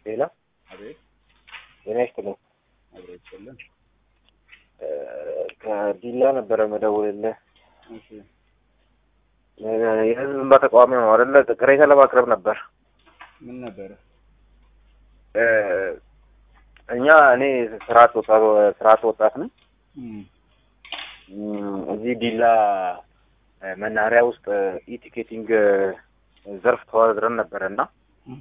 ሌላ አቤት ጤና ይስጥልኝ። አብሮ ይችላል። እ ከዲላ ነበረ መደውልልህ። እሺ እ የህዝብ እንባ ተቃዋሚ ነው አይደለ? ቅሬታ ለማቅረብ ነበር። ምን ነበረ? እ እኛ እኔ ስርዓት ወጣት ስርዓት ወጣት ነኝ። እም እም፣ እዚህ ዲላ እ መናኸሪያ ውስጥ ኢቲኬቲንግ ዘርፍ ተወዳድረን ነበረ እና እም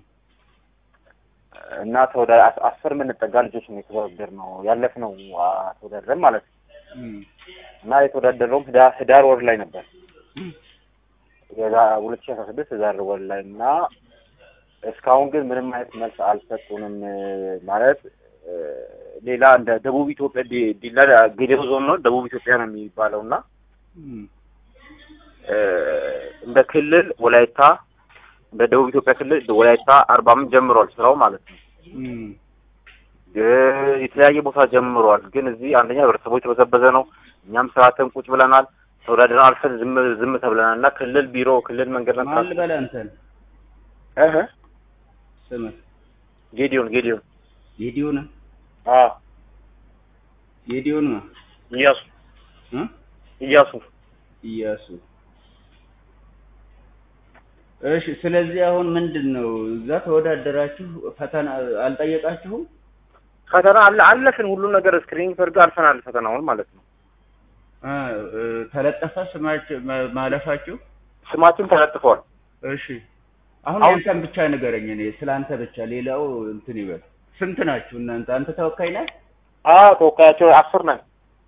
እና ተወዳ አስ- አስር የምንጠጋ ልጆች ነው የተወዳደርነው ያለፍነው አ፣ ተወዳድረን ማለት ነው እም እና የተወዳደረውም ህዳር ህዳር ወር ላይ ነበር እም የዛ ሁለት ሺህ አስራ ስድስት ህዳር ወር ላይ እና እስካሁን ግን ምንም አይነት መልስ አልሰጡንም። ማለት እ ሌላ እንደ ደቡብ ኢትዮጵያ ዲ- ዲላ ጌዴኦ ዞን ነው ደቡብ ኢትዮጵያ ነው የሚባለው እና እም እ እንደ ክልል ወላይታ እንደ ደቡብ ኢትዮጵያ ክልል ወላይታ አርባ ምንጭ ጀምሯል ስራው ማለት ነው። እም እ የተለያየ ቦታ ጀምሯል። ግን እዚህ አንደኛ ህብረተሰቡ የተበዘበዘ ነው። እኛም ስርዓትን ቁጭ ብለናል። ተወዳድረን አልፈን ዝም ዝም ተብለናል እና ክልል ቢሮ ክልል መንገድ ማን ለምትራስ ልበል አንተን? እህ ስምህ ጌዲዮን ጌዲዮን ጌዲዮን አዎ ጌዲዮን ነው እያሱ እ እያሱ ኢያሱ እሺ። ስለዚህ አሁን ምንድን ነው እዛ ተወዳደራችሁ፣ ፈተና አልጠየቃችሁም? ፈተና አለ አለፍን ሁሉን ነገር ስክሪኒንግ ተደርጎ አልፈናል ፈተናውን ማለት ነው። አ እ ተለጠፈ ስማችሁ ማ- ማለፋችሁ? ስማችን ተለጥፏል። እሺ አሁን አሁን- ያንተን ብቻ ንገረኝ። እኔ ስለ አንተ ብቻ ሌላው እንትን ይበል። ስንት ናችሁ እናንተ? አንተ ተወካይ ነህ? አዎ ተወካያቸው አስር ነን።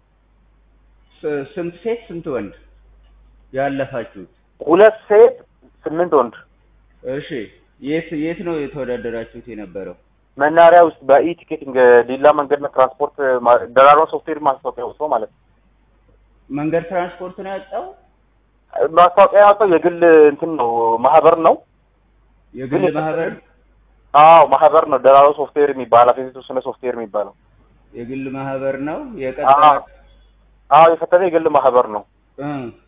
ስ- ስንት ሴት ስንት ወንድ ያለፋችሁት? ሁለት ሴት ስምንት ወንድ እሺ የት የት ነው የተወዳደራችሁት የነበረው? መናሪያ ውስጥ በኢ ቲኬቲንግ ዲላ መንገድና ትራንስፖርት ማ- ደራሮ ሶፍትዌር ማስታወቂያ ወጥቶ ማለት ነው። መንገድ ትራንስፖርት ነው ያወጣው? ማስታወቂያ ያወጣው የግል እንትን ነው ማህበር ነው። የግል ግን- ማህበር አዎ ማህበር ነው። ደራሮ ሶፍትዌር የሚባል አፌ የተወሰነ ሶፍትዌር የሚባለው የግል ማህበር ነው አዎ የቀጠራ አዎ የፈተነ የግል ማህበር ነው እ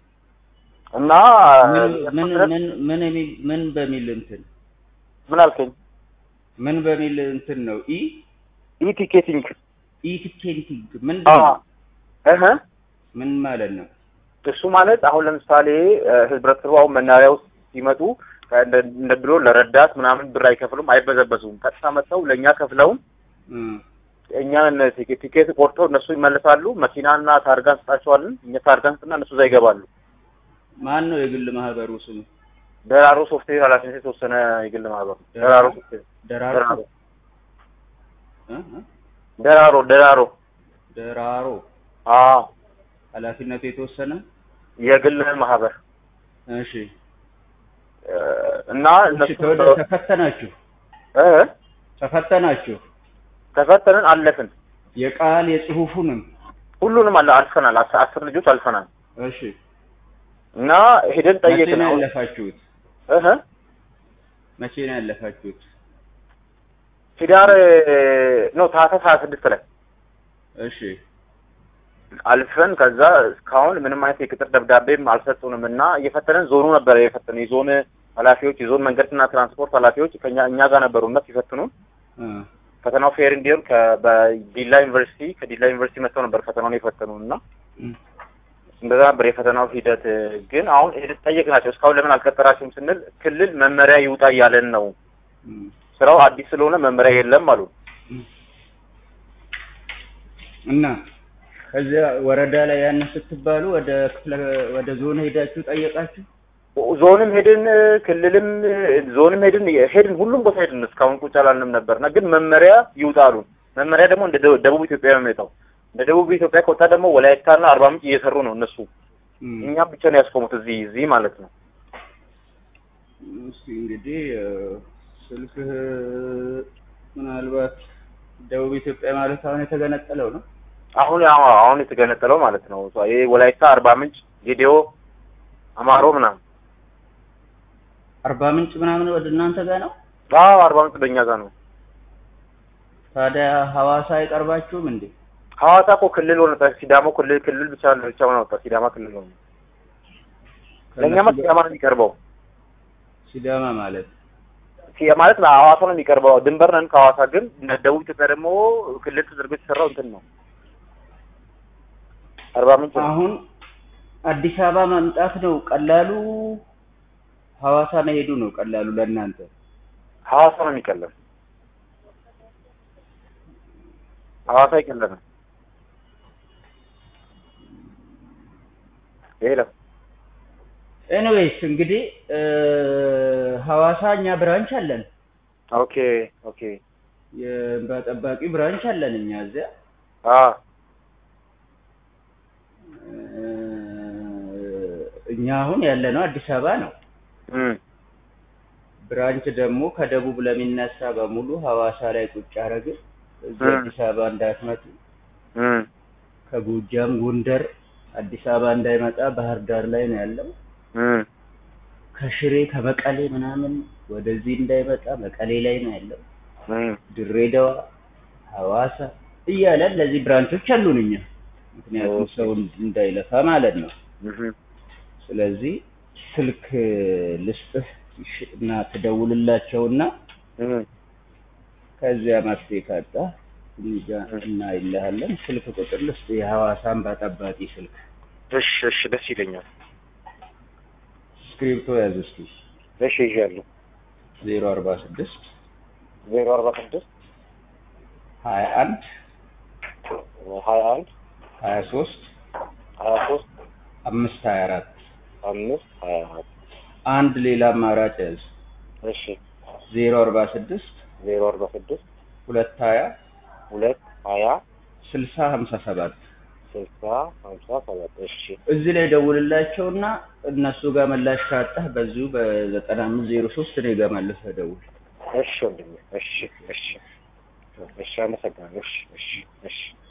እና ምን ምን ምን ምን የሚል ምን በሚል እንትን ምን አልከኝ? ምን በሚል እንትን ነው ኢ ኢ ቲኬቲንግ ኢ ቲኬቲንግ ምንድን ነው? እህ ምን ማለት ነው? እሱ ማለት አሁን ለምሳሌ እ፣ ህብረተሰቡ አሁን መናሪያ ውስጥ ሲመጡ እንደ እንደ ድሮ ለረዳት ምናምን ብር አይከፍሉም፣ አይበዘበዙም። ቀጥታ መጥተው ለእኛ ከፍለውን እ እኛን ቲኬት ቲኬት ቆርጠው እነሱ ይመለሳሉ። መኪናና ታርጋ እንሰጣቸዋለን። እኛ ታርጋ እንስጥና እነሱ እዛ ይገባሉ። ማን ነው የግል ማህበሩ ስሙ? ደራሮ ሶፍትዌር ኃላፊነት የተወሰነ የግል ማህበር ነው። ደራሮ ሶፍትዌር ደራሮ ደራሮ እ እ ደራሮ ደራሮ ደራሮ አዎ ኃላፊነቱ የተወሰነ የግል ማህበር እሺ እ፣ እና እሺ እነሱ ተወደ ተፈተናችሁ እ ተፈተናችሁ ተፈተንን አለፍን። የቃል የጽሁፉንም ሁሉንም አለ አልፈናል። አስ- አስር ልጆች አልፈናል። እሺ እና ሄደን መቼ ጠየቅን። ነው አሁን ያለፋችሁት? እህ መቼ ነው ያለፋችሁት? ህዳር ነው ታህሳስ ሀያ ስድስት ላይ እሺ አልፈን ከዛ እስካሁን ምንም አይነት የቅጥር ደብዳቤም አልሰጡንም እና እየፈተነን ዞኑ ነበረ የፈተነ የዞን ኃላፊዎች የዞን መንገድና ትራንስፖርት ኃላፊዎች ከኛ እኛ ጋር ነበሩ እና ሲፈትኑን እ ፈተናው ፌር እንዲሆን ከ- በዲላ ዩኒቨርሲቲ ከዲላ ዩኒቨርሲቲ መጥተው ነበር ፈተናውን የፈተኑን እና እ እንደዛ ነበር የፈተናው ሂደት። ግን አሁን ሄደን ጠየቅናቸው እስካሁን ለምን አልቀጠራችሁም ስንል ክልል መመሪያ ይውጣ እያለን ነው። እ ስራው አዲስ ስለሆነ መመሪያ የለም አሉ። እና ከዚያ ወረዳ ላይ ያን ስትባሉ ወደ ክፍለ ወደ ዞን ሄዳችሁ ጠየቃችሁ? ዞንም ሄድን ክልልም ዞንም ሄድን ሄድን ሁሉም ቦታ ሄድን። እስካሁን ቁጭ አላልንም ነበርና ግን መመሪያ ይውጣሉ። መመሪያ ደግሞ እንደ ደቡብ- ደቡብ ኢትዮጵያ ነው የሚወጣው። እንደ ደቡብ ኢትዮጵያ ከወጣ ደግሞ ወላይታና አርባ ምንጭ እየሰሩ ነው እነሱ። እ እኛ ብቻ ነው ያስቆሙት እዚህ እዚህ ማለት ነው። እስኪ እንግዲህ እ ስልክህ ምናልባት ደቡብ ኢትዮጵያ ማለት አሁን የተገነጠለው ነው። አሁን አዎ አሁን የተገነጠለው ማለት ነው። ይሄ ወላይታ፣ አርባ ምንጭ፣ ጌዴኦ፣ አማሮ ምናምን። አርባ ምንጭ ምናምን ወደ እናንተ ጋር ነው። አዎ አርባ ምንጭ በእኛ ጋር ነው። ታዲያ ሐዋሳ አይቀርባችሁም እንዴ? ሐዋሳ እኮ ክልል ሆነ። ሲዳሞ ክልል ክልል ብቻ ብቻ ሆነ ወጣ። ሲዳማ ክልል ሆነ። ለእኛማ ሲዳማ ነው የሚቀርበው። ሲዳማ ማለት ሲ- ማለት ሐዋሳ ነው የሚቀርበው። ድንበር ነን ከሐዋሳ ግን ደቡብ ኢትዮጵያ ደግሞ ክልል ተደርጎ የተሰራው እንትን ነው አርባ ምንጭ ነው። አሁን አዲስ አበባ መምጣት ነው ቀላሉ፣ ሐዋሳ መሄዱ ነው ቀላሉ ለእናንተ። ሐዋሳ ነው የሚቀለም። ሐዋሳ አይቀለንም። ይሄ ነው ኤኒዌይስ እንግዲህ እ፣ ሐዋሳ እኛ ብራንች አለን፣ ኦኬ ኦኬ የእንባ ጠባቂ ብራንች አለን እኛ እዚያ አ እ፣ እኛ አሁን ያለነው አዲስ አበባ ነው። እም ብራንች ደግሞ ከደቡብ ለሚነሳ በሙሉ ሐዋሳ ላይ ቁጭ አረግን። እዚህ እ። አዲስ አበባ እንዳትመጡ፣ እም ከጎጃም ጎንደር አዲስ አበባ እንዳይመጣ ባህር ዳር ላይ ነው ያለው። እም ከሽሬ ከመቀሌ ምናምን ወደዚህ እንዳይመጣ መቀሌ ላይ ነው ያለው። እም ድሬዳዋ፣ ሐዋሳ እያለ እነዚህ ብራንቾች አሉን እኛ ምክንያቱም ኦኬ። ሰው እንዳይለፋ ማለት ነው። እም ስለዚህ ስልክ ልስጥህ ይሽ- እና ትደውልላቸውና እም ከዚያ መፍትሄ ካጣ እኛ እናይልሃለን። ስልክ ቁጥር ልስጥ የሐዋሳን በጠባቂ ስልክ እሺ እሺ ደስ ይለኛል። ስክሪፕቶ ያዝ እስኪ እሺ ይዣለሁ። ዜሮ አርባ ስድስት ዜሮ አርባ ስድስት ሀያ አንድ ሀያ አንድ ሀያ ሶስት ሀያ ሶስት አምስት ሀያ አራት አምስት ሀያ አራት አንድ ሌላ አማራጭ ያዝ እሺ ዜሮ አርባ ስድስት ዜሮ አርባ ስድስት ሁለት ሀያ ሁለት ሀያ ስልሳ ሀምሳ ሰባት ስልሳ ሀምሳ ሰባት እሺ እዚህ ላይ ደውልላቸውና እነሱ ጋር መላሽ ካጣህ በዚሁ በዘጠና አምስት ዜሮ ሶስት እኔ ጋር መልሰህ ደውል። እሺ ወንድሜ እሺ እሺ እሺ አመሰግናለሁ እሺ እሺ እሺ